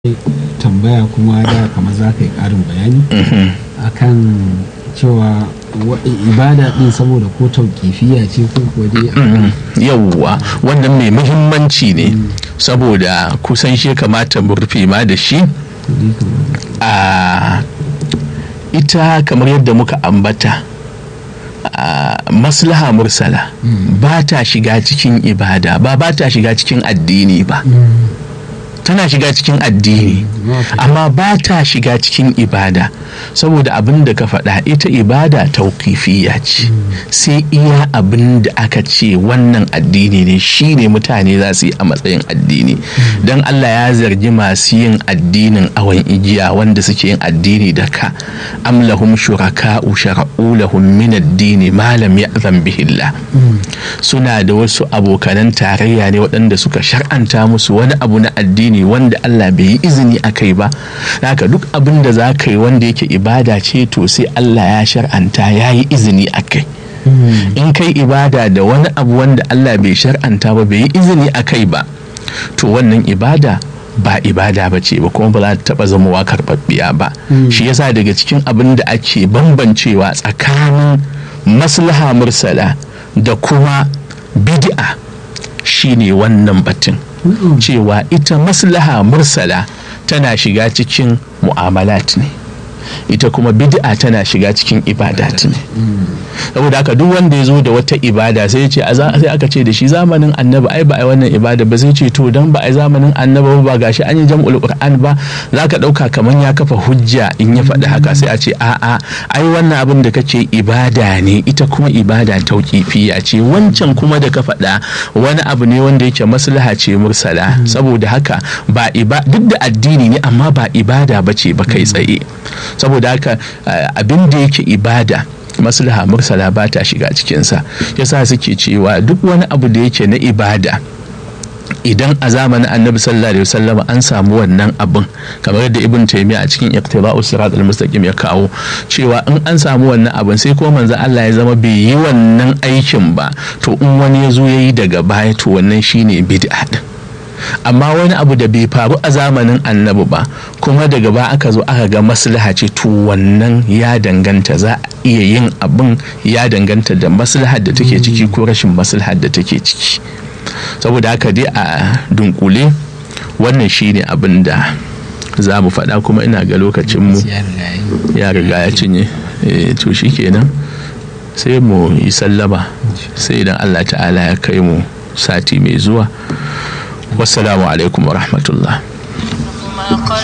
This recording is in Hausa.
tambaya kuma da kamar za ka yi ƙarin bayani akan cewa ibada din saboda ko tauƙifiya ce ko kuwa dai yauwa wannan mai muhimmanci ne saboda kusan shi kamata mu rufe ma da shi a ita kamar yadda muka ambata a maslaha mursala ba ta shiga cikin ibada ba ba ta shiga cikin addini ba tana shiga cikin addini amma ba ta shiga cikin ibada saboda abin da ka faɗa ita ibada tauƙifiya ce sai iya abin da aka ce wannan addini ne shi ne mutane za su yi a matsayin addini don allah ya zargi masu yin addinin awon igiya wanda suke yin addini da ka am lahum shuraka'u shara'u lahum min addini malam ya bihillah suna da wasu abokanan tarayya ne waɗanda suka shar'anta musu wani abu na addini ne wanda Allah bai yi izini a kai ba haka duk abin da za ka yi wanda yake ibada ce to sai Allah ya shar'anta ya yi izini a kai in kai ibada da wani abu wanda Allah bai shar'anta ba bai yi izini a kai ba to wannan ibada ba ibada ba ce ba kuma ba za ta taɓa zamowa karɓaɓɓiya ba shi yasa daga cikin abin da ake bambancewa tsakanin maslaha mursala da kuma bid'a shine wannan batun cewa ita maslaha mursala tana shiga cikin mu'amalat ne ita kuma bid'a tana shiga cikin ibadat ne saboda haka duk wanda ya zo da wata ibada sai ce sai aka ce da shi zamanin annabi ai ba ai wannan ibada ba sai ce to dan ba ai zamanin annabi ba gashi an yi jam'ul qur'an ba zaka dauka kaman ya kafa hujja in ya faɗi haka sai a ce a'a ai wannan abin da kace ibada ne ita kuma ibada tauqifiya ce wancan kuma da ka faɗa wani abu ne wanda yake maslaha ce mursala saboda haka ba duk da addini ne amma ba ibada ba ce ba kai tsaye saboda haka abin da yake ibada maslaha mursala ba ta shiga cikinsa yasa suke cewa duk wani abu da yake na ibada idan a zamanin annabi sallallahu alaihi wasallam an samu wannan abin kamar yadda ibn taymiya a cikin iqtiba'us sirat al-mustaqim ya kawo cewa in an samu wannan abin sai ko manzo Allah ya zama bai yi wannan aikin ba to in wani ya zo yayi daga baya to wannan shine bid'a din amma wani abu da bai faru a zamanin annabi ba kuma daga ba aka zo aka ga maslaha ce to wannan ya danganta za a iya yin abin ya danganta da maslahar da take ciki ko rashin maslahar da take ciki saboda haka dai a dunkule wannan shine abin da za mu faɗa kuma ina ga lokacinmu ya riga ya cinye to shi kenan sai mu yi sallama sai idan allah ta'ala ya kai mu sati mai zuwa wassalamu alaikum wa rahmatullah